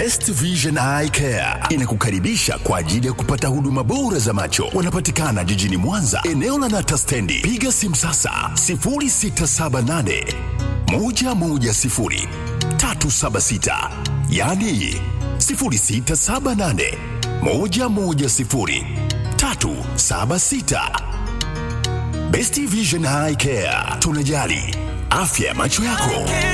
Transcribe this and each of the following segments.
Best Vision Eye Care inakukaribisha kwa ajili ya kupata huduma bora za macho. Wanapatikana jijini Mwanza, eneo la Nata Stendi. Piga simu sasa 0678 110 376, yaani 0678 110 376. Best Vision Eye Care, tunajali afya ya macho yako.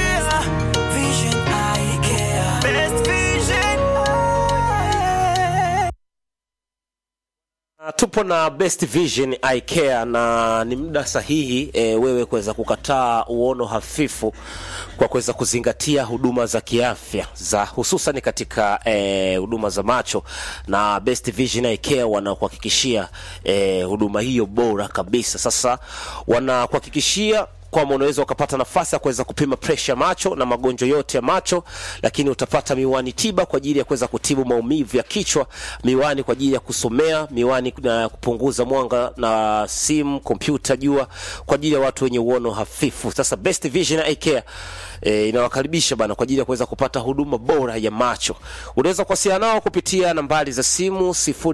Tupo na Best Vision Eye Care na ni muda sahihi e, wewe kuweza kukataa uono hafifu kwa kuweza kuzingatia huduma za kiafya za hususan katika e, huduma za macho, na Best Vision Eye Care wanakuhakikishia e, huduma hiyo bora kabisa. Sasa wanakuhakikishia kwamba unaweza ukapata nafasi ya kuweza kupima presha macho na magonjwa yote ya macho, lakini utapata miwani tiba kwa ajili ya kuweza kutibu maumivu ya kichwa, miwani kwa ajili ya kusomea, miwani na kupunguza mwanga na simu, kompyuta, jua kwa ajili ya watu wenye uono hafifu. Sasa Best Vision Eye Care E, inawakaribisha bana kwa ajili ya kuweza kupata huduma bora ya macho. Unaweza kuwasiliana nao kupitia nambari za simu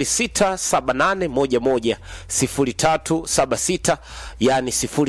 0678110376 yani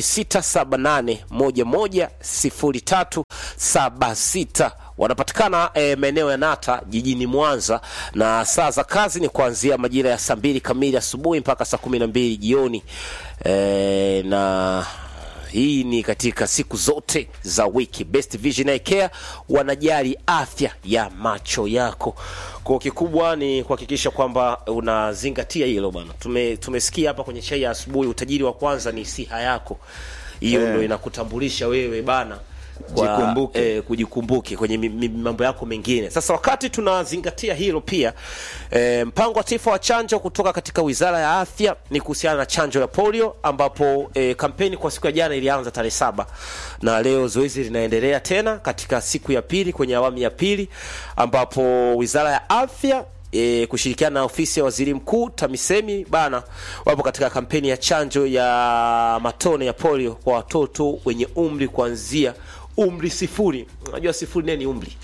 0678110376 wanapatikana e, maeneo ya Nata jijini Mwanza, na saa za kazi ni kuanzia majira ya saa mbili kamili asubuhi mpaka saa kumi na mbili jioni e, na hii ni katika siku zote za wiki. Best Vision Eye Care wanajali afya ya macho yako. Kwa kikubwa ni kuhakikisha kwamba unazingatia hilo bwana. Tume, tumesikia hapa kwenye chai ya asubuhi, utajiri wa kwanza ni siha yako. Hiyo Eh. ndio inakutambulisha wewe bana kwa, Jikumbuke. eh, kujikumbuke kwenye mi- mi- mambo yako mengine. Sasa wakati tunazingatia hilo pia eh, mpango wa taifa wa chanjo kutoka katika Wizara ya Afya ni kuhusiana na chanjo ya polio, ambapo eh, kampeni kwa siku ya jana ilianza tarehe saba na leo zoezi linaendelea tena katika siku ya pili kwenye awamu ya pili, ambapo Wizara ya Afya e, kushirikiana na ofisi ya waziri mkuu TAMISEMI bana wapo katika kampeni ya chanjo ya matone ya polio kwa watoto wenye umri kuanzia umri sifuri. Unajua sifuri nini umri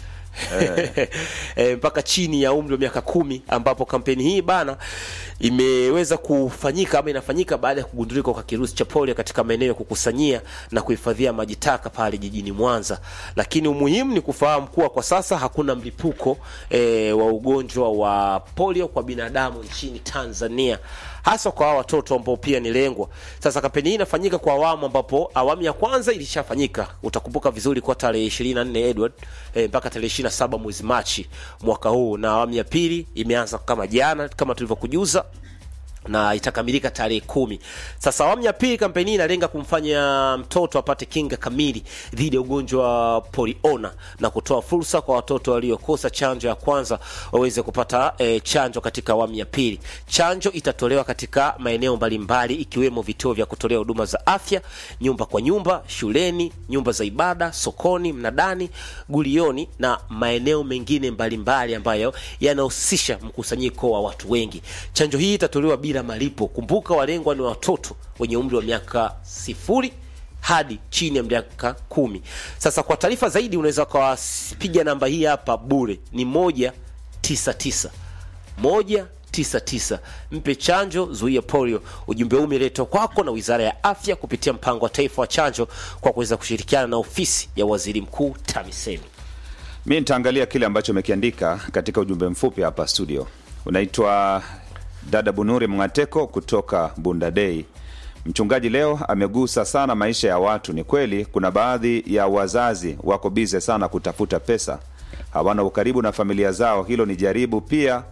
e, mpaka chini ya umri wa miaka kumi ambapo kampeni hii bana imeweza kufanyika ama inafanyika baada ya kugundulika kwa kirusi cha polio katika maeneo ya kukusanyia na kuhifadhia maji taka pale jijini Mwanza. Lakini umuhimu ni kufahamu kuwa kwa sasa hakuna mlipuko e, wa ugonjwa wa polio kwa binadamu nchini Tanzania hasa kwa hawa watoto ambao pia ni lengwa. Sasa kampeni hii inafanyika kwa awamu, ambapo awamu ya kwanza ilishafanyika, utakumbuka vizuri, kwa tarehe 24 Edward eh, mpaka tarehe 27 mwezi Machi mwaka huu, na awamu ya pili imeanza kama jana kama tulivyokujuza na itakamilika tarehe kumi. Sasa awamu ya pili kampeni hii inalenga kumfanya mtoto apate kinga kamili dhidi ya ugonjwa wa poliona na kutoa fursa kwa watoto waliokosa chanjo ya kwanza waweze kupata e, chanjo katika awamu ya pili. Chanjo itatolewa katika maeneo mbalimbali ikiwemo vituo vya kutolea huduma za afya, nyumba kwa nyumba, shuleni, nyumba za ibada, sokoni, mnadani, gulioni na maeneo mengine mbalimbali ambayo yanahusisha mkusanyiko wa watu wengi. Chanjo hii itatolewa bila malipo. Kumbuka, walengwa ni watoto wenye umri wa miaka sifuri hadi chini ya miaka kumi. Sasa kwa taarifa zaidi unaweza ukawapiga namba hii hapa bure, ni moja tisa tisa moja tisa tisa. Mpe chanjo, zuia polio. Ujumbe huu umeletwa kwako na Wizara ya Afya kupitia mpango wa taifa wa chanjo kwa kuweza kushirikiana na ofisi ya waziri mkuu TAMISEMI. Mi nitaangalia kile ambacho umekiandika katika ujumbe mfupi hapa studio. Unaitwa dada Bunuri Mngateko kutoka Bunda Dei. Mchungaji leo amegusa sana maisha ya watu. Ni kweli kuna baadhi ya wazazi wako bize sana kutafuta pesa, hawana ukaribu na familia zao. Hilo ni jaribu pia,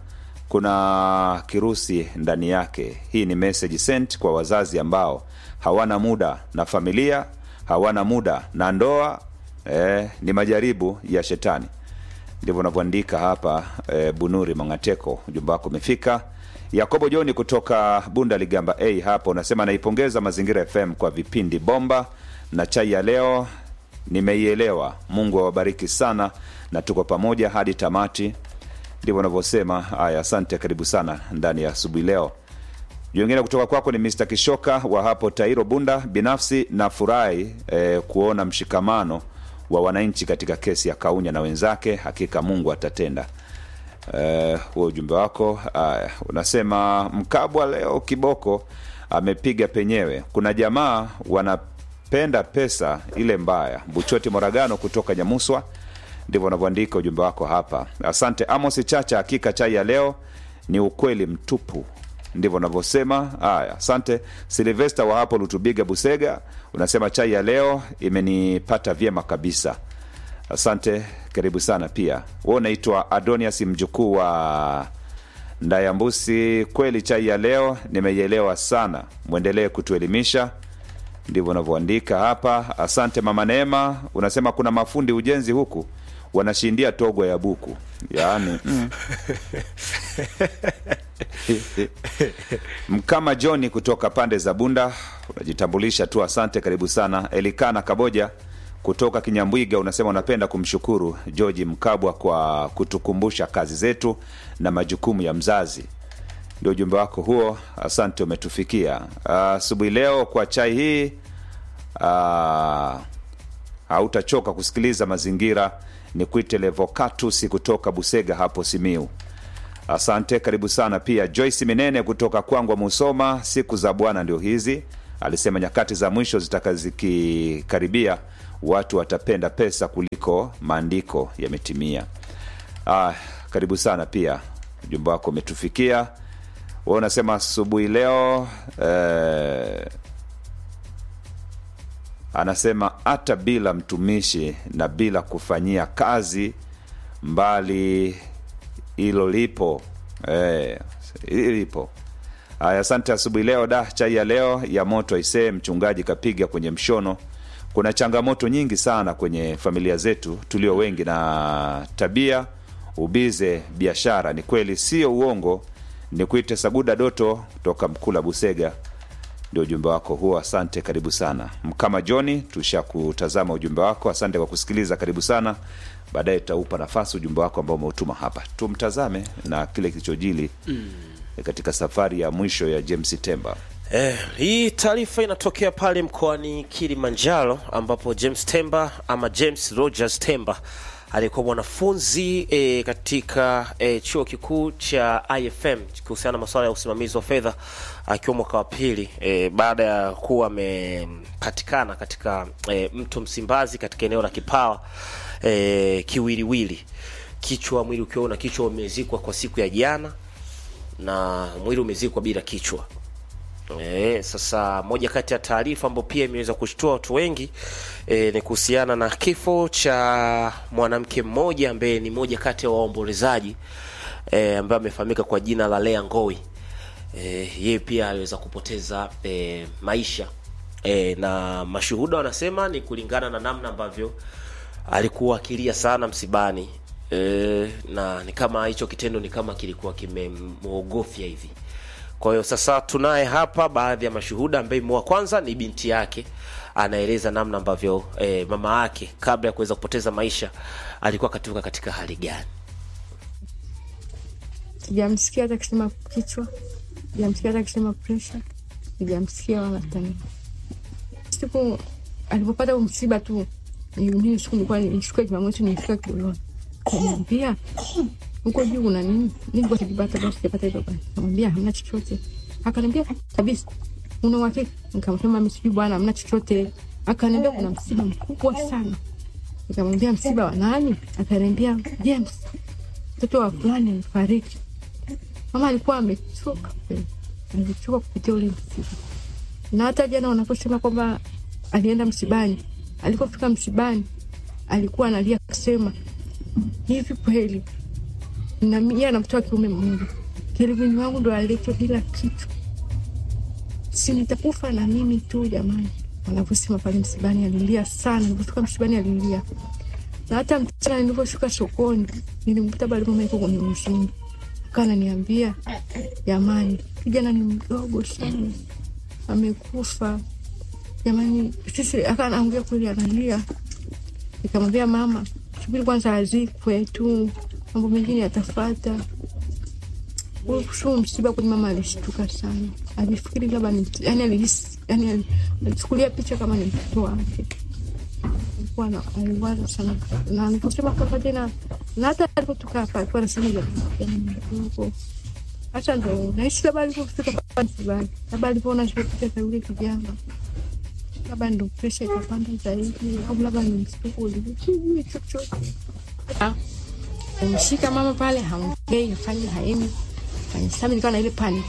kuna kirusi ndani yake. Hii ni message sent kwa wazazi ambao hawana muda na familia, hawana muda na ndoa. Eh, ni majaribu ya shetani ndivyo unavyoandika hapa e, Bunuri Mangateko, ujumbe wako umefika. Yakobo Joni kutoka Bunda Ligamba A hapo unasema naipongeza Mazingira FM kwa vipindi bomba na chai ya leo nimeielewa. Mungu awabariki sana na tuko pamoja hadi tamati. Ndivyo unavyosema. Haya, asante, karibu sana ndani ya asubuhi leo. Jingine kutoka kwako ni Mr. Kishoka wa hapo Tairo Bunda. Binafsi nafurahi eh, kuona mshikamano wa wananchi katika kesi ya Kaunya na wenzake. Hakika Mungu atatenda. Eh, huo ujumbe wako aya, unasema Mkabwa leo kiboko amepiga penyewe. Kuna jamaa wanapenda pesa ile mbaya. Buchoti Moragano kutoka Nyamuswa, ndivyo unavyoandika ujumbe wako hapa. Asante Amos Chacha, hakika chai ya leo ni ukweli mtupu, ndivyo unavyosema. Haya, asante Silvesta wa hapo Lutubiga Busega, unasema chai ya leo imenipata vyema kabisa. Asante, karibu sana pia. Wewe unaitwa Adonias, mjukuu wa Ndayambusi. Kweli chai ya leo nimeielewa sana, mwendelee kutuelimisha. Ndivyo unavyoandika hapa. Asante mama Neema, unasema kuna mafundi ujenzi huku wanashindia togo ya buku, yaani mm. Mkama Johni kutoka pande za Bunda unajitambulisha tu, asante, karibu sana. Elikana Kaboja kutoka Kinyambwiga unasema unapenda kumshukuru George Mkabwa kwa kutukumbusha kazi zetu na majukumu ya mzazi. Ndio ujumbe wako huo, asante, umetufikia asubuhi leo kwa chai hii. ah, hautachoka kusikiliza mazingira. Ni kuite Levocatus kutoka Busega hapo Simiu. Asante, karibu sana pia. Joyce Minene kutoka Kwangwa Musoma, siku za Bwana ndio hizi, alisema nyakati za mwisho zitaka zikikaribia, watu watapenda pesa kuliko maandiko yametimia. Ah, karibu sana pia, ujumbe wako umetufikia. Wewe unasema asubuhi leo eh, anasema hata bila mtumishi na bila kufanyia kazi mbali hilo lipo eh, hili lipo haya asante asubuhi leo da chai ya leo ya moto isee mchungaji kapiga kwenye mshono kuna changamoto nyingi sana kwenye familia zetu tulio wengi na tabia ubize biashara ni kweli sio uongo ni kuite saguda doto kutoka mkula busega ndio ujumbe wako huo asante karibu sana mkama joni tusha kutazama ujumbe wako asante kwa kusikiliza karibu sana baadaye tutaupa nafasi ujumbe wako ambao umeutuma hapa tumtazame na kile kilichojili mm. katika safari ya mwisho ya james temba Eh, hii taarifa inatokea pale mkoani Kilimanjaro ambapo James Temba ama James Rogers Temba alikuwa mwanafunzi eh, katika eh, chuo kikuu cha IFM kuhusiana na masuala ya usimamizi wa fedha akiwa mwaka wa pili eh, baada ya kuwa amepatikana katika eh, mto Msimbazi katika eneo la Kipawa eh, kiwiliwili, kichwa mwili ukiwa na kichwa umezikwa kwa siku ya jana na mwili umezikwa bila kichwa. E, sasa moja kati ya taarifa ambayo pia imeweza kushtua watu wengi e, ni kuhusiana na kifo cha mwanamke mmoja ambaye ni moja kati ya waombolezaji e, ambaye amefahamika kwa jina la Lea Ngoi. E, yeye pia aliweza kupoteza e, maisha e, na mashuhuda wanasema ni kulingana na namna ambavyo alikuwa akilia sana msibani e, na ni kama hicho kitendo ni kama kilikuwa kimemwogofya hivi kwa hiyo sasa tunaye hapa baadhi ya mashuhuda ambaye wa kwanza ni binti yake anaeleza namna ambavyo e, mama yake kabla ya kuweza kupoteza maisha alikuwa katika katika hali gani sijamsikia hata akisema kichwa, sijamsikia hata akisema presha, sijamsikia wala tani. Siku alipopata huu msiba tu, ni- mimi siku nilikuwa nilifika Jumamosi, nilifika Kiloloni, kamwambia huko juu una nini? Nilikuwa sijapata basi, sijapata hivyo basi. Kamwambia hamna chochote, akaniambia kabisa, una uhakika? Nikamsema mimi sijui bwana, hamna chochote. Akaniambia kuna msiba mkubwa sana. Nikamwambia msiba wa nani? Akaniambia James, mtoto wa fulani amefariki. Mama alikuwa amechoka kweli, alichoka kupitia ule msiba, na hata jana wanaposema kwamba alienda msibani, alipofika msibani alikuwa analia kusema hivi kweli na yeye ana mtoto wa kiume mmoja, Kelvin wangu ndo aletwa bila kitu, si nitakufa na mimi tu jamani. Wanavyosema pale msibani, alilia sana. Nilipofika msibani alilia, na hata mchana nilivyoshuka sokoni nilimkuta bado mama yuko kwenye mshindi, akawa ananiambia jamani, kijana ni mdogo sana, amekufa jamani. Sisi akawa anaongea kweli, analia. Nikamwambia mama, subiri kwanza azikwe tu, mambo mengine yatafata. Sio msiba kweli, mama alishtuka sana, alifikiri labda ni yani, alihisi yani, ali- alichukulia picha kama ni mtoto wake. Alikuwa na- aliwaza sana, na aliposema kwamba tena na hata alipotoka hapa alikuwa anasema ya huko hata ndo naishi labda alipofika pale msibani, labda alipoona alipopita kwa yule kijana, labda ndo presha ikapanda zaidi, au labda ni mshtuko ulivyo chochote. Ah, Umshika mama pale, haongei, hafanyi, haemi, fanya sasa. Nikawa na ile panic,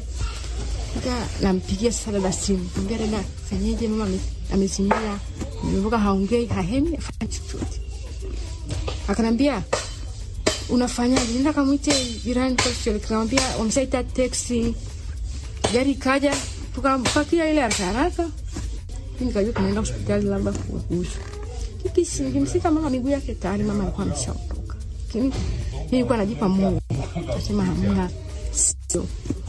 nika nampigia sasa dada simu, ambia dada, fanyeje, mama ame- amezimia, nimevuka, haongei, hahemi, hafanyi chochote. Akanambia unafanyaje? Nenda kamwite jirani taxi. Nikamwambia wameshaita teksi, gari ikaja, tukampakia ile haraka haraka. Mimi nikajua tunaenda hospitali labda kuuguzwa. Kikisi nikimshika mama miguu yake tayari mama alikuwa ameshaondoka, lakini mimi nilikuwa najipa moyo, nasema hamna, sio.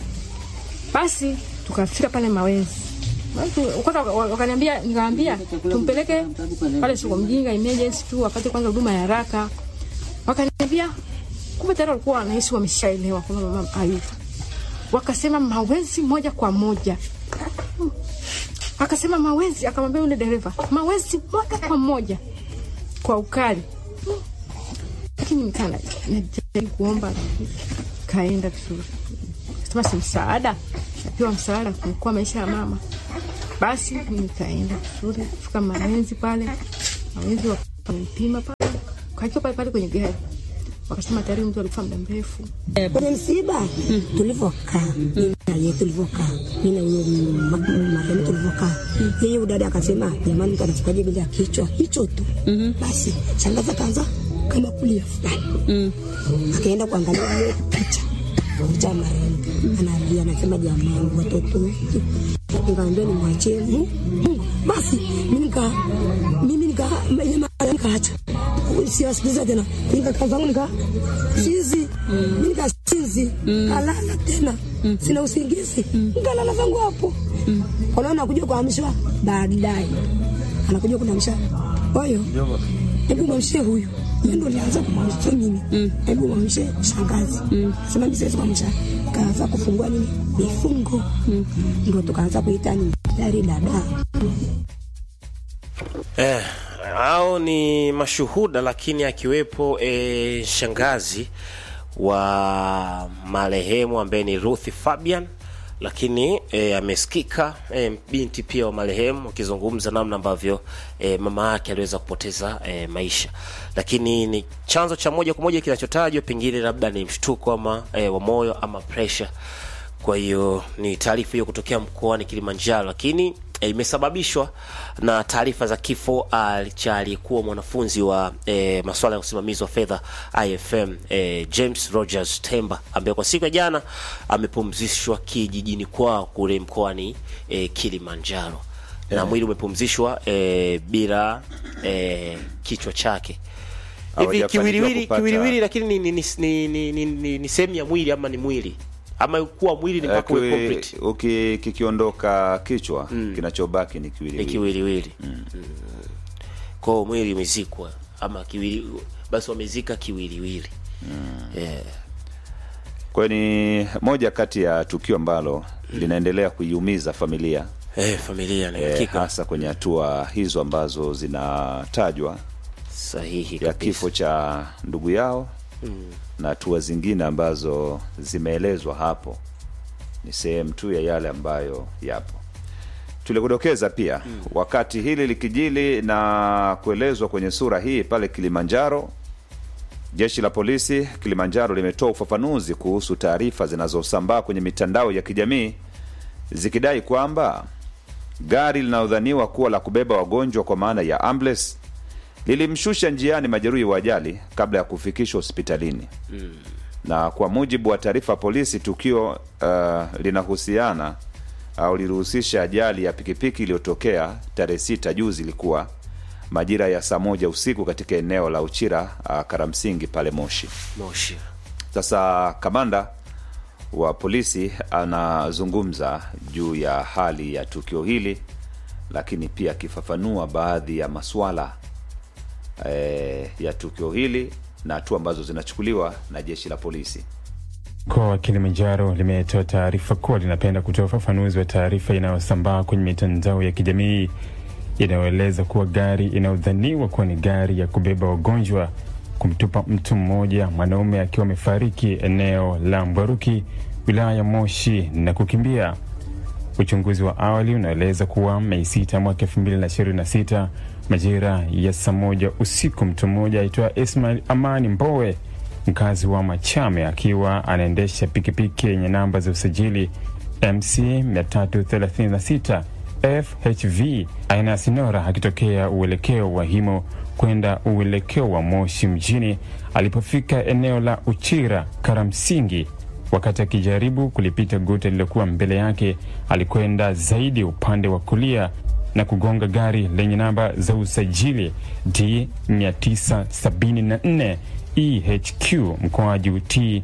Basi tukafika pale Mawenzi Watu- kwanza waka- wakaniambia, nikamwambia tumpeleke pale soko mjinga emergency tu apate kwanza huduma ya haraka. Wakaniambia kumbe tayari walikuwa wanahisi wameshaelewa kwamba mama hayupo. Wakasema Mawenzi moja kwa moja. Hmm. Akasema Mawenzi, akamwambia yule dereva Mawenzi moja kwa moja kwa ukali. Hmm. Lakini nikaa na- najaribu kuomba, kaenda vizuri. Sema si msaada, napewa msaada kuokoa maisha ya mama. Basi mimi nikaenda vizuri, kufika Mawenzi pale, Mawenzi wakanipima pale, kakiwa pale pale kwenye gari, wakasema tayari mtu alikufa muda mrefu. kwenye msiba tulivyokaa mimi na yeye tulivyokaa mimi na yule ma- marehemu tulivyokaa yeye udada akasema jamani mtu anachukwaje bila kichwa hicho tu basi shangaza kaanza kama kulia fulani akaenda kuangalia ile picha picha ya marehemu analia anasema jamani watoto wetu nikamwambia nimwachie Mungu Mungu. basi mimi nika mimi nika ile mara nikaacha siwasikiliza tena nikakaa zangu nika sizi mimi nikasizi kalala tena sina usingizi nikalala zangu hapo wanaona anakuja kuamshwa baadaye anakuja kunamsha oyo hebu mwamshe huyu mimi ndo nianza kumwamsha mimi hebu mwamshe shangazi sema mimi siwezi kumwamsha kaanza kufungua nini mifungo ndo tukaanza kuita ni dari dada Eh, hao ni mashuhuda lakini akiwepo eh, shangazi wa marehemu ambaye ni Ruth Fabian lakini eh, amesikika eh, binti pia wa marehemu akizungumza namna ambavyo eh, mama yake aliweza kupoteza eh, maisha, lakini ni chanzo cha moja kwa moja kinachotajwa pengine labda ni mshtuko ama eh, wa moyo ama pressure. Kwa hiyo ni taarifa hiyo kutokea mkoani Kilimanjaro, lakini eh, imesababishwa na taarifa za kifo ah, cha aliyekuwa mwanafunzi wa eh, masuala ya usimamizi wa fedha IFM eh, James Rogers Temba ambaye kwa siku ya jana amepumzishwa kijijini kwao kule mkoani eh, Kilimanjaro na mwili umepumzishwa eh, bila eh, kichwa chake hivi Hawajafanikiwa kiwiliwili kupata- kiwiliwili, lakini ni, ni, ni, ni, ni, ni, ni, ni sehemu ya mwili ama ni mwili ama kuwa mwili ni mpaka uwe Kiwi- complete uki- kikiondoka kichwa kinachobaki ni ni kiwiliwili kiwiliwili mm. kwao mwili umezikwa ama kiwili basi wamezika kiwiliwili yeah. kwa hiyo ni moja kati ya tukio ambalo linaendelea kuiumiza familia eh, familia na eh, hakika hasa kwenye hatua hizo ambazo zinatajwa sahihi ya kabisa. kifo cha ndugu yao na hatua zingine ambazo zimeelezwa hapo ni sehemu tu ya yale ambayo yapo tulikudokeza pia wakati hili likijili na kuelezwa kwenye sura hii pale kilimanjaro jeshi la polisi kilimanjaro limetoa ufafanuzi kuhusu taarifa zinazosambaa kwenye mitandao ya kijamii zikidai kwamba gari linalodhaniwa kuwa la kubeba wagonjwa kwa maana ya ambulance lilimshusha njiani majeruhi wa ajali kabla ya kufikishwa hospitalini na kwa mujibu wa taarifa ya polisi tukio uh, linahusiana au lilihusisha ajali ya pikipiki iliyotokea tarehe sita juzi ilikuwa majira ya saa moja usiku katika eneo la uchira uh, karamsingi pale moshi moshi sasa kamanda wa polisi anazungumza juu ya hali ya tukio hili lakini pia akifafanua baadhi ya maswala eh, ya tukio hili na hatua ambazo zinachukuliwa na jeshi la polisi Mkoa wa Kilimanjaro limetoa taarifa kuwa linapenda kutoa ufafanuzi wa taarifa inayosambaa kwenye mitandao ya kijamii inayoeleza kuwa gari inayodhaniwa kuwa ni gari ya kubeba wagonjwa kumtupa mtu mmoja mwanaume akiwa amefariki eneo la Mbwaruki wilaya ya Moshi na kukimbia. Uchunguzi wa awali unaeleza kuwa Mei sita mwaka elfu mbili na ishirini na sita majira ya saa moja usiku mtu mmoja aitwa Ismail Amani Mbowe mkazi wa Machame akiwa anaendesha pikipiki yenye namba za usajili MC 336 FHV aina ya Sinora akitokea uelekeo wa Himo kwenda uelekeo wa Moshi mjini. Alipofika eneo la Uchira Karamsingi, wakati akijaribu kulipita guta lililokuwa mbele yake, alikwenda zaidi upande wa kulia na kugonga gari lenye namba za usajili D 974 EHQ mkoaji T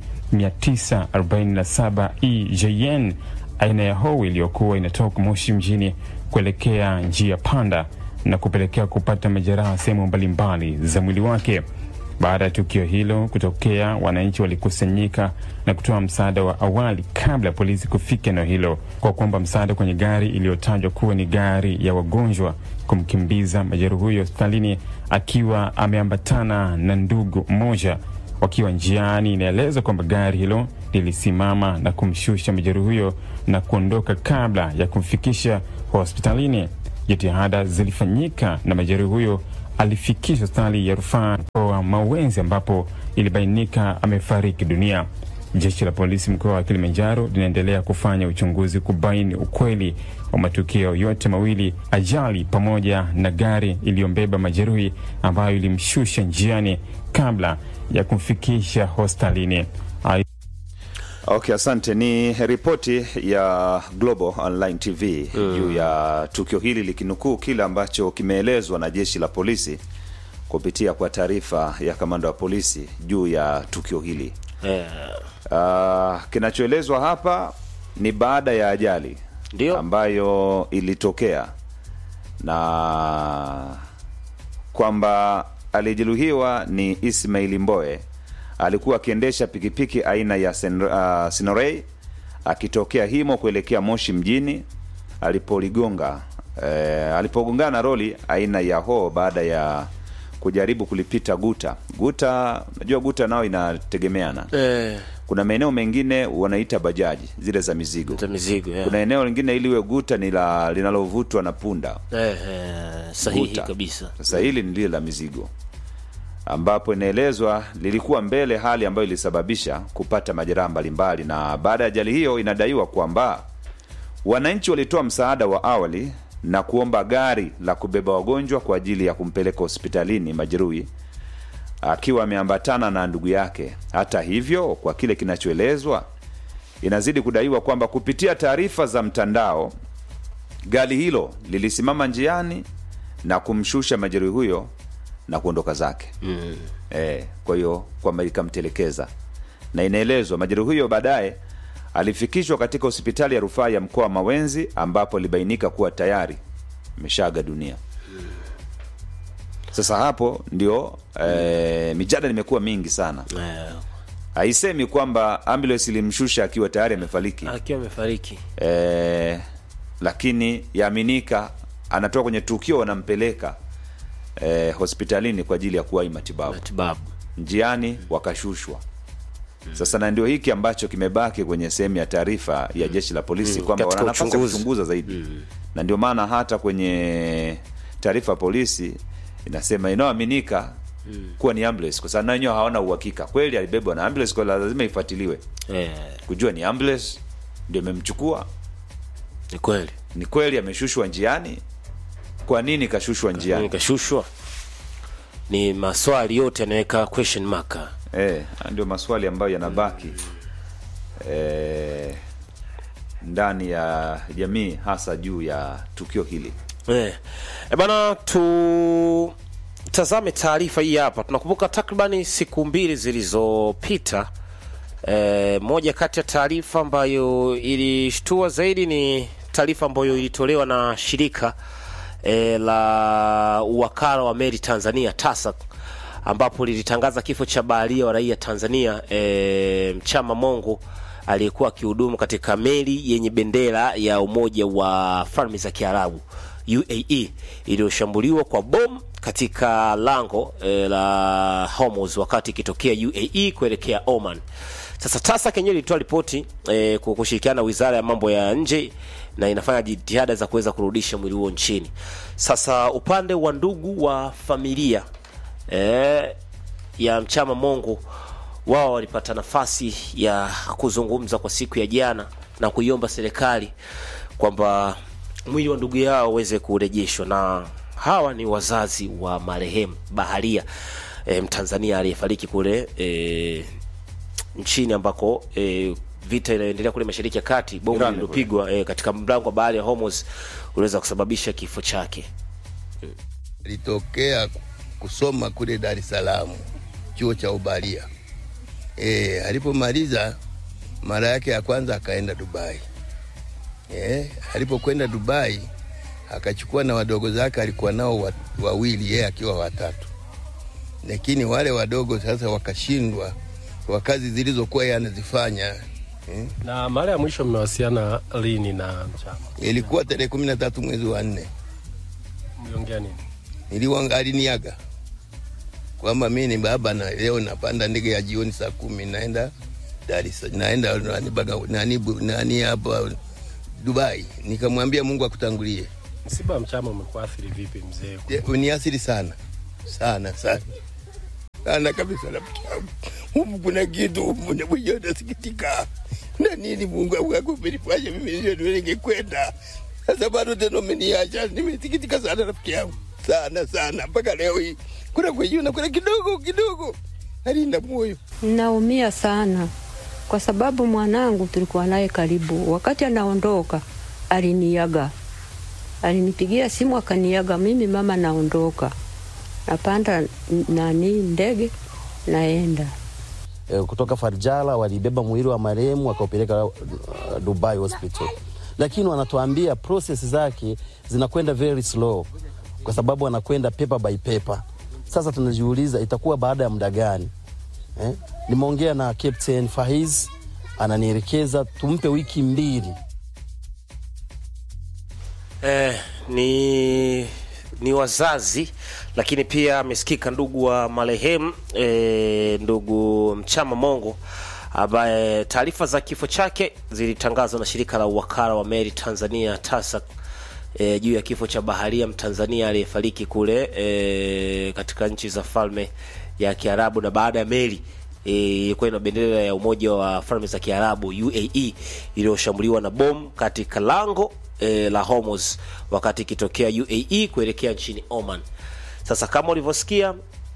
947 EJN aina ya Howi iliyokuwa inatoka Moshi mjini kuelekea njia panda na kupelekea kupata majeraha sehemu mbalimbali za mwili wake. Baada ya tukio hilo kutokea, wananchi walikusanyika na kutoa msaada wa awali kabla ya polisi kufika eneo hilo kwa kuomba msaada kwenye gari iliyotajwa kuwa ni gari ya wagonjwa kumkimbiza majeruhi huyo hospitalini akiwa ameambatana na ndugu mmoja. Wakiwa njiani, inaelezwa kwamba gari hilo lilisimama na kumshusha majeruhi huyo na kuondoka kabla ya kumfikisha hospitalini. Jitihada zilifanyika na majeruhi huyo alifikishwa hospitali ya rufaa mkoa Mawenzi ambapo ilibainika amefariki dunia. Jeshi la polisi mkoa wa Kilimanjaro linaendelea kufanya uchunguzi kubaini ukweli wa matukio yote mawili, ajali pamoja na gari iliyombeba majeruhi ambayo ilimshusha njiani kabla ya kumfikisha hospitalini. Ai- Okay, asante. Ni ripoti ya Global Online TV juu ya tukio hili likinukuu kile ambacho kimeelezwa na jeshi la polisi kupitia kwa taarifa ya kamanda wa polisi juu ya tukio hili. Eh, Uh, kinachoelezwa hapa ni baada ya ajali Ndio. ambayo ilitokea na kwamba aliyejeruhiwa ni Ismaili Mboe alikuwa akiendesha pikipiki aina ya Sen, uh, Sinorei akitokea Himo kuelekea Moshi mjini alipoligonga eh, alipogongana na roli aina ya ho baada ya kujaribu kulipita guta guta. Najua guta nao inategemeana eh, kuna maeneo mengine wanaita bajaji zile za mizigo za mizigo yeah. kuna eneo lingine iliwe guta ni la linalovutwa na punda eh, eh, sahihi Guta. kabisa sasa hili ni lile la mizigo ambapo inaelezwa lilikuwa mbele hali ambayo ilisababisha kupata majeraha mbalimbali na baada ya ajali hiyo inadaiwa kwamba wananchi walitoa msaada wa awali na kuomba gari la kubeba wagonjwa kwa ajili ya kumpeleka hospitalini majeruhi akiwa ameambatana na ndugu yake. Hata hivyo, kwa kile kinachoelezwa, inazidi kudaiwa kwamba kupitia taarifa za mtandao, gari hilo lilisimama njiani na kumshusha majeruhi huyo na kuondoka zake mm. E, kwa hiyo kwamba ikamtelekeza, na inaelezwa majeruhi huyo baadaye alifikishwa katika hospitali ya rufaa ya mkoa wa Mawenzi ambapo ilibainika kuwa tayari ameshaaga dunia. Sasa hapo ndio eh, mijadala imekuwa mingi sana. eh, Haisemi kwamba ambulance ilimshusha akiwa tayari amefariki akiwa amefariki eh, lakini yaaminika anatoka kwenye tukio, wanampeleka eh, hospitalini kwa ajili ya kuwahi matibabu, matibabu njiani wakashushwa. Sasa na ndio hiki ambacho kimebaki kwenye sehemu ya taarifa ya jeshi la polisi Mm, kwamba katika wana nafasi ya uchunguzi. kuchunguza zaidi na ndio maana hata kwenye taarifa ya polisi inasema inayoaminika kuwa ni ambulance, kwa sababu na wenyewe hawana uhakika kweli alibebwa na ambulance, kwa lazima ifuatiliwe eh, kujua ni ambulance ndio imemchukua, ni kweli ni kweli ameshushwa njiani, kwa nini kashushwa njiani? nikashushwa ni maswali yote yanaweka question mark Eh, haya ndio maswali ambayo yanabaki eh, ndani ya jamii hasa juu ya tukio hili. Eh, e bana tutazame taarifa hii hapa. Tunakumbuka takribani siku mbili zilizopita, e, moja kati ya taarifa ambayo ilishtua zaidi ni taarifa ambayo ilitolewa na shirika e, la uwakala wa meli Tanzania TASAC ambapo lilitangaza kifo cha baharia wa raia Tanzania e, Mchama Mongo aliyekuwa akihudumu katika meli yenye bendera ya Umoja wa Falme za Kiarabu UAE iliyoshambuliwa kwa bomu katika lango e, la Hormuz wakati ikitokea UAE kuelekea Oman. Sasa TASAC yenyewe ilitoa ripoti e, kwa kushirikiana na Wizara ya Mambo ya Nje na inafanya jitihada za kuweza kurudisha mwili huo nchini. Sasa upande wa ndugu wa familia e, ya Mchama Mongo wao walipata nafasi ya kuzungumza kwa siku ya jana na kuiomba serikali kwamba mwili wa ndugu yao uweze kurejeshwa, na hawa ni wazazi wa marehemu Baharia e, Mtanzania aliyefariki kule e, nchini ambako e, vita inayoendelea kule Mashariki ya Kati, bomu Iran lililopigwa e, katika mlango wa bahari ya Hormuz uliweza kusababisha kifo chake. Alitokea kusoma kule Dar es Salaam chuo cha ubalia. E, alipomaliza mara yake ya kwanza akaenda Dubai. E, alipokwenda Dubai akachukua na wadogo zake, alikuwa nao wa- wawili, yeye akiwa watatu, lakini wale wadogo sasa wakashindwa kwa kazi zilizokuwa yeye anazifanya. E, Na mara ya mwisho mmewasiliana lini na Mchama? ilikuwa tarehe kumi na tatu mwezi wa nne Mliongea nini? niliwanga aliniaga kwamba mi ni baba na leo napanda ndege ya jioni saa kumi naenda Dar es Salaam, naenda nani baga- nani bu- nani hapa Dubai. Nikamwambia Mungu akutangulie. Msiba wa Mchama umekuathiri vipi mzee? Je, Uniasiri sana sana sana sana kabisa, rafiki yangu. Humu kuna kitu humu na mwenyewe nasikitika na nini. Mungu wangu akumenifanya mimi ndio ndio ningekwenda sasa, bado tena umeniacha. Nimesikitika sana rafiki yangu, sana sana, mpaka leo hii kuna kwenyewe na kuna kidogo kidogo halinda moyo. Naumia sana kwa sababu mwanangu tulikuwa naye karibu. Wakati anaondoka aliniaga, alinipigia simu akaniaga, mimi mama, naondoka, napanda n- nani ndege naenda. eh, kutoka Farjala walibeba mwili wa marehemu wakaupeleka uh, Dubai hospital, lakini wanatuambia process zake zinakwenda very slow, kwa sababu wanakwenda paper by paper. Sasa tunajiuliza itakuwa baada ya muda gani eh? Nimeongea na Captain Fahiz ananielekeza tumpe wiki mbili Eh, ni ni wazazi lakini pia amesikika ndugu wa marehemu eh, ndugu Mchama Mongo ambaye taarifa za kifo chake zilitangazwa na shirika la uwakala wa meli Tanzania TASAC e, juu ya kifo cha baharia Mtanzania aliyefariki kule e, katika nchi za falme ya Kiarabu na baada ya meli e, ilikuwa ina bendera ya Umoja wa Falme za Kiarabu UAE iliyoshambuliwa na bomu katika lango e, la Hormuz wakati ikitokea UAE kuelekea nchini Oman. Sasa kama ulivyosikia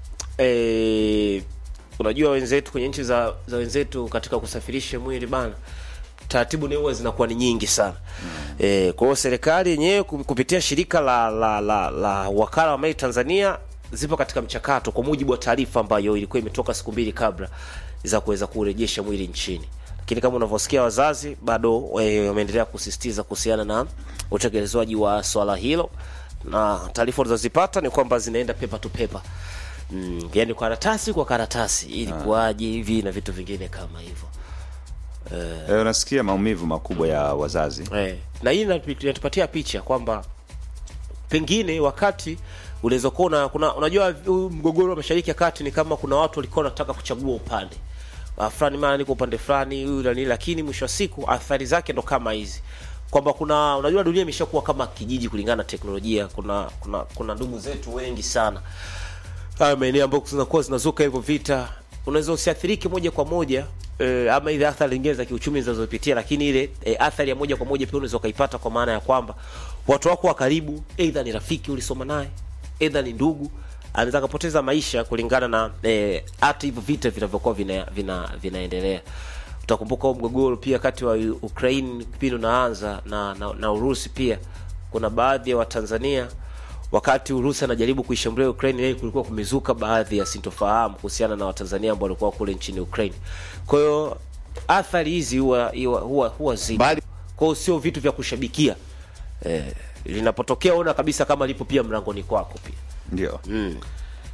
e, unajua wenzetu kwenye nchi za, za wenzetu katika kusafirisha mwili bana taratibu ni huwa zinakuwa ni nyingi sana e, kwa hiyo serikali yenyewe ku- kupitia shirika la la, la, la wakala wa meli Tanzania zipo katika mchakato kwa mujibu wa taarifa ambayo ilikuwa imetoka siku mbili kabla za kuweza kurejesha mwili nchini lakini kama unavyosikia wazazi bado eh, wameendelea kusisitiza kuhusiana na utekelezwaji wa swala hilo na taarifa ulizozipata ni kwamba zinaenda pepa tu pepa mm, yani karatasi kwa karatasi ili kuwaje hivi na vitu vingine kama hivyo Eh, unasikia maumivu makubwa ya wazazi Eh, na hii inatu- inatupatia picha kwamba pengine wakati unaweza kuwa una- kuna unajua huu mgogoro wa mashariki ya kati ni kama kuna watu walikuwa wanataka kuchagua upande Ah, fulani mara niko upande fulani huyu na nini lakini mwisho wa siku athari zake ndo kama hizi kwamba kuna unajua dunia imeshakuwa kama kijiji kulingana na teknolojia kuna kuna kuna ndugu zetu wengi sana haya maeneo ambayo zinakuwa zinazuka hivyo vita unaweza usiathirike moja kwa moja eh, ama ile athari nyingine za kiuchumi zinazopitia lakini ile eh, athari ya moja kwa moja pia unaweza ukaipata kwa maana ya kwamba watu wako wa karibu aidha ni rafiki ulisoma naye aidha ni ndugu anaweza akapoteza maisha kulingana na eh, hata hivyo vita vinavyokuwa vina, vina, vinaendelea utakumbuka huo mgogoro pia kati wa Ukraine kipindi unaanza na, na, na Urusi pia kuna baadhi ya Watanzania wakati Urusi anajaribu kuishambulia Ukraine, yeye kulikuwa kumezuka baadhi ya sintofahamu kuhusiana na Watanzania ambao walikuwa kule nchini Ukraine. Kwa hiyo athari hizi huwa huwa huwa, huwa zipo. Bali- Kwa hiyo sio vitu vya kushabikia eh, linapotokea ona kabisa kama lipo pia mlangoni kwako pia ndio mm.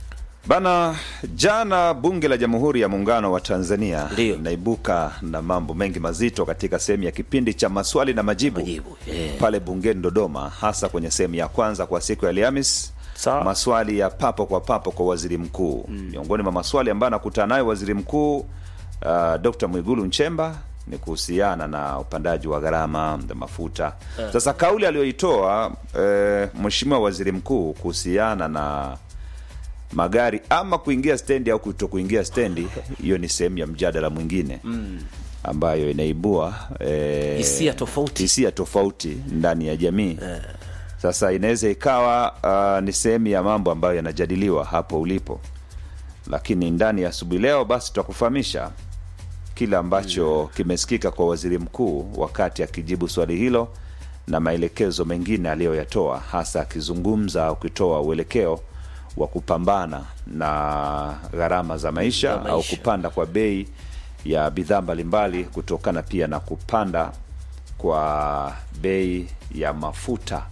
Bana, jana bunge la Jamhuri ya Muungano wa Tanzania Ndio. linaibuka na mambo mengi mazito katika sehemu ya kipindi cha maswali na majibu, Majibu, yeah. pale bungeni Dodoma, hasa kwenye sehemu ya kwanza kwa siku ya Alhamis, Sawa. maswali ya papo kwa papo kwa waziri mkuu. Miongoni mwa maswali ambayo anakutana nayo waziri mkuu uh, Dr. Mwigulu Nchemba ni kuhusiana na upandaji wa gharama za mafuta. Sasa kauli aliyoitoa eh, Mheshimiwa Waziri Mkuu kuhusiana na magari ama kuingia stendi au kuto kuingia stendi, hiyo ni sehemu ya mjadala mwingine ambayo inaibua eh, Hisia tofauti. hisia tofauti ndani ya jamii. Sasa inaweza ikawa uh, ni sehemu ya mambo ambayo yanajadiliwa hapo ulipo, lakini ndani ya asubuhi leo basi tutakufahamisha kile ambacho kimesikika kwa waziri mkuu wakati akijibu swali hilo na maelekezo mengine aliyoyatoa, hasa akizungumza au kutoa uelekeo wa kupambana na gharama za maisha, Za maisha. au kupanda kwa bei ya bidhaa mbalimbali kutokana pia na kupanda kwa bei ya mafuta.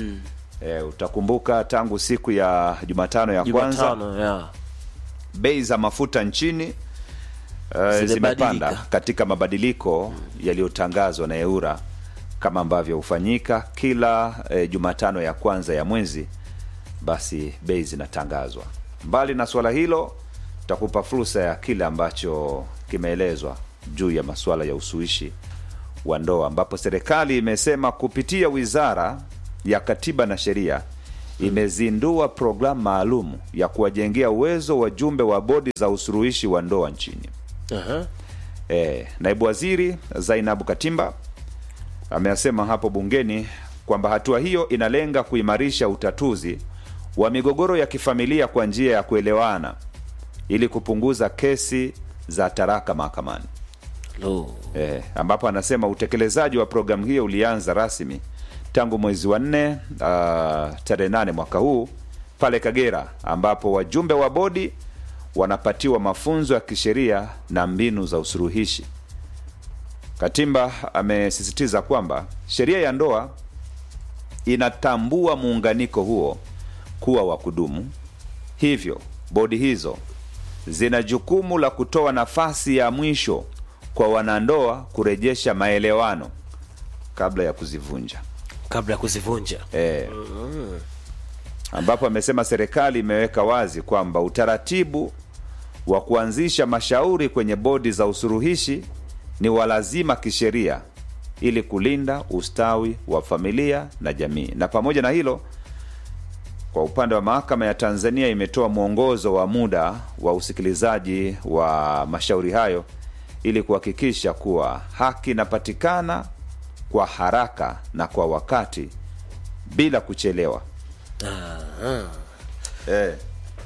E, utakumbuka tangu siku ya Jumatano ya kwanza Jumatano ya bei za mafuta nchini uh, Zimebadilika. zimepanda katika mabadiliko yaliyotangazwa na EURA kama ambavyo hufanyika kila eh, Jumatano ya kwanza ya mwezi, basi bei zinatangazwa. Mbali na swala hilo, tutakupa fursa ya kile ambacho kimeelezwa juu ya masuala ya usuluhishi wa ndoa, ambapo serikali imesema kupitia Wizara ya Katiba na Sheria imezindua programu maalum ya kuwajengea uwezo wajumbe wa bodi za usuluhishi wa ndoa nchini. Aha. E, naibu waziri Zainabu Katimba amesema hapo bungeni kwamba hatua hiyo inalenga kuimarisha utatuzi wa migogoro ya kifamilia kwa njia ya kuelewana ili kupunguza kesi za taraka mahakamani. Lo. E, ambapo anasema utekelezaji wa programu hiyo ulianza rasmi tangu mwezi wa nne uh, tarehe nane mwaka huu pale Kagera, ambapo wajumbe wa bodi wanapatiwa mafunzo ya kisheria na mbinu za usuluhishi. Katimba amesisitiza kwamba sheria ya ndoa inatambua muunganiko huo kuwa wa kudumu, hivyo bodi hizo zina jukumu la kutoa nafasi ya mwisho kwa wanandoa kurejesha maelewano kabla ya kuzivunja. Kabla ya kuzivunja. E, ambapo amesema serikali imeweka wazi kwamba utaratibu wa kuanzisha mashauri kwenye bodi za usuluhishi ni wa lazima kisheria ili kulinda ustawi wa familia na jamii. Na pamoja na hilo, kwa upande wa mahakama ya Tanzania imetoa mwongozo wa muda wa usikilizaji wa mashauri hayo ili kuhakikisha kuwa haki inapatikana kwa haraka na kwa wakati bila kuchelewa. Eh,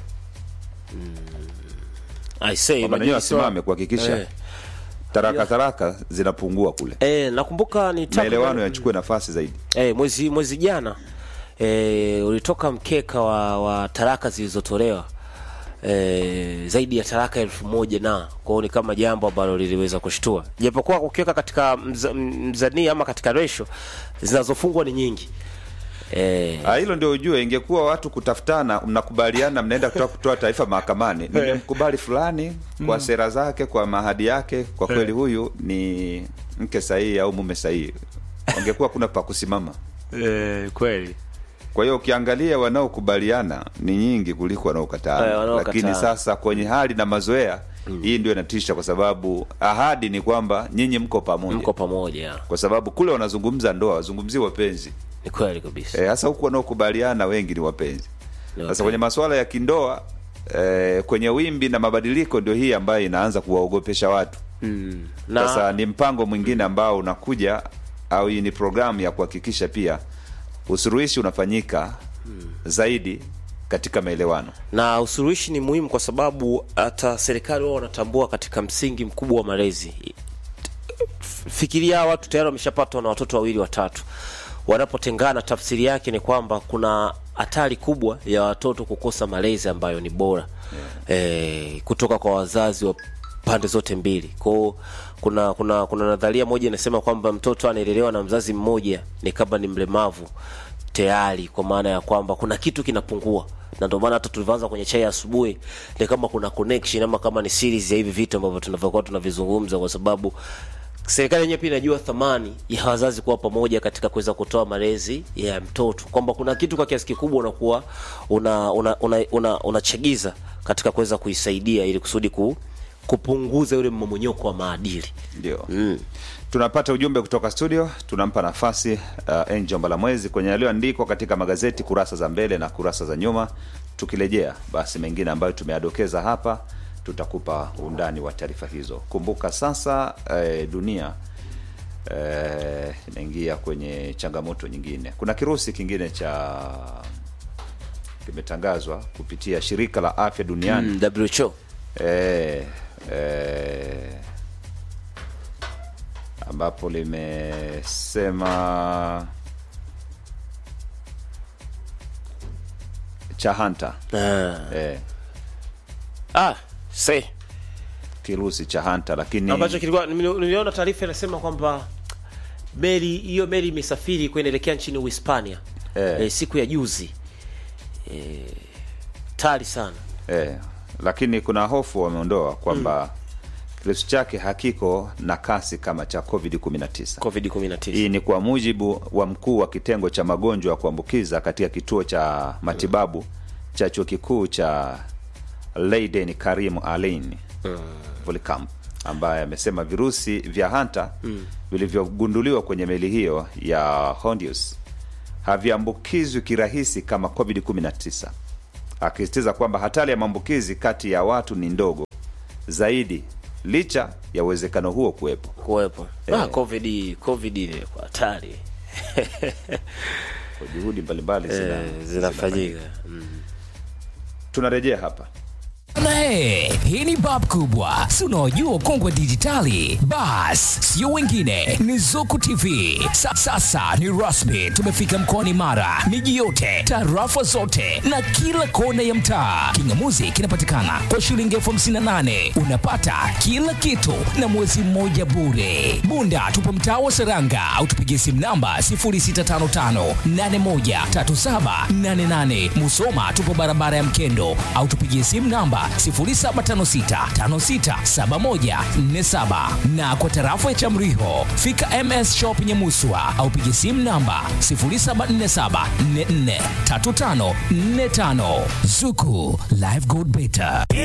I say, kwamba nanyewe unajua wasimame kuhakikisha Eh. taraka taraka zinapungua kule, Eh, nakumbuka ni takriban- maelewano yachukue nafasi zaidi. eh, mwezi mwezi jana eh, ulitoka mkeka wa, wa taraka zilizotolewa eh, zaidi ya taraka elfu moja na kwao ni kama jambo ambalo liliweza kushtua, japokuwa ukiweka katika mza, mzania ama katika resho zinazofungwa ni nyingi eh, Ah, hilo ndio ujue, ingekuwa watu kutafutana, mnakubaliana, mnaenda kutoa kutoa taarifa mahakamani, nimemkubali fulani kwa sera zake, kwa mahadi yake, kwa kweli huyu ni mke sahihi au mume sahihi, wangekuwa kuna pa kusimama. eh, kweli Kwa hiyo ukiangalia wanaokubaliana ni nyingi kuliko Eh, wanaokataa, wanaokataa. lakini sasa kwenye hali na mazoea hii ndio inatisha, kwa sababu ahadi ni kwamba nyinyi mko pamoja, mko pamoja, kwa sababu kule wanazungumza ndoa, wazungumzie wapenzi ni kweli kabisa Eh, hasa huku wanaokubaliana wengi ni wapenzi. Ni Sasa wapenzi. kwenye masuala ya kindoa eh, kwenye wimbi na mabadiliko ndio hii ambayo inaanza kuwaogopesha watu. mm. na Sasa ni mpango mwingine ambao unakuja au hii ni programu ya kuhakikisha pia usuluhishi unafanyika zaidi katika maelewano. na usuluhishi ni muhimu kwa sababu hata serikali wao wanatambua katika msingi mkubwa wa malezi. Fikiria watu tayari wameshapatwa na watoto wawili watatu, wanapotengana, tafsiri yake ni kwamba kuna hatari kubwa ya watoto kukosa malezi ambayo ni bora eh, kutoka kwa wazazi wa pande zote mbili. Kwao kuna kuna kuna nadharia moja inasema kwamba mtoto anaelelewa na mzazi mmoja ni kama ni mlemavu tayari kwa maana ya kwamba kuna kitu kinapungua na ndio maana hata tulivyoanza kwenye chai ya asubuhi ni kama kuna connection ama kama ni series ya hivi vitu ambavyo tunavyokuwa tunavizungumza kwa sababu serikali yenyewe pia inajua thamani ya wazazi kuwa pamoja katika kuweza kutoa malezi ya mtoto kwamba kuna kitu kwa kiasi kikubwa unakuwa una unachagiza una, una, unachagiza katika kuweza kuisaidia ili kusudi ku, kupunguza yule mmomonyoko wa maadili ndio mm. tunapata ujumbe kutoka studio tunampa nafasi uh, angel mbalamwezi kwenye yaliyoandikwa katika magazeti kurasa za mbele na kurasa za nyuma tukirejea basi mengine ambayo tumeadokeza hapa tutakupa undani wa taarifa hizo kumbuka sasa eh, dunia eh, inaingia kwenye changamoto nyingine kuna kirusi kingine cha kimetangazwa kupitia shirika la afya duniani mm, WHO eh, eh, ambapo limesema cha hanta ah. eh, ah, see kirusi cha hanta lakini ambacho kilikuwa nili- niliona taarifa inasema kwamba meli hiyo meli imesafiri kuendelekea nchini Uhispania Eh. eh, siku ya juzi eh, tari sana eh, lakini kuna hofu wameondoa kwamba kirusi chake hakiko na kasi kama cha covid 19 covid 19 hii ni kwa mujibu wa mkuu wa kitengo cha magonjwa ya kuambukiza katika kituo cha matibabu cha chuo kikuu cha Leiden Karim Alain Volkamp ambaye amesema virusi vya hanta vilivyogunduliwa kwenye meli hiyo ya Hondius haviambukizwi kirahisi kama covid 19 akisisitiza kwamba hatari ya maambukizi kati ya watu ni ndogo zaidi licha ya uwezekano huo kuwepo kuwepo Eh. ah, covid covid ile kwa hatari kwa juhudi mbalimbali zina, eh, zinafanyika tunarejea hapa Na he, hii ni bab kubwa, si unaojua ukongwe wa dijitali? Bas, sio wengine, ni Zuku TV. Sa, sasa ni rasmi, tumefika mkoani Mara, miji yote, tarafa zote na kila kona ya mtaa. Kingamuzi kinapatikana kwa shilingi elfu hamsini na nane unapata kila kitu na mwezi mmoja bure. Bunda tupo mtaa wa Seranga au tupigie simu namba 0655813788. Musoma tupo barabara ya Mkendo au tupigie simu namba 0756567147 na kwa tarafa ya Chamriho fika MS Shop Nyamuswa au pigie simu namba 0747443545. Zuku Live Gold Better.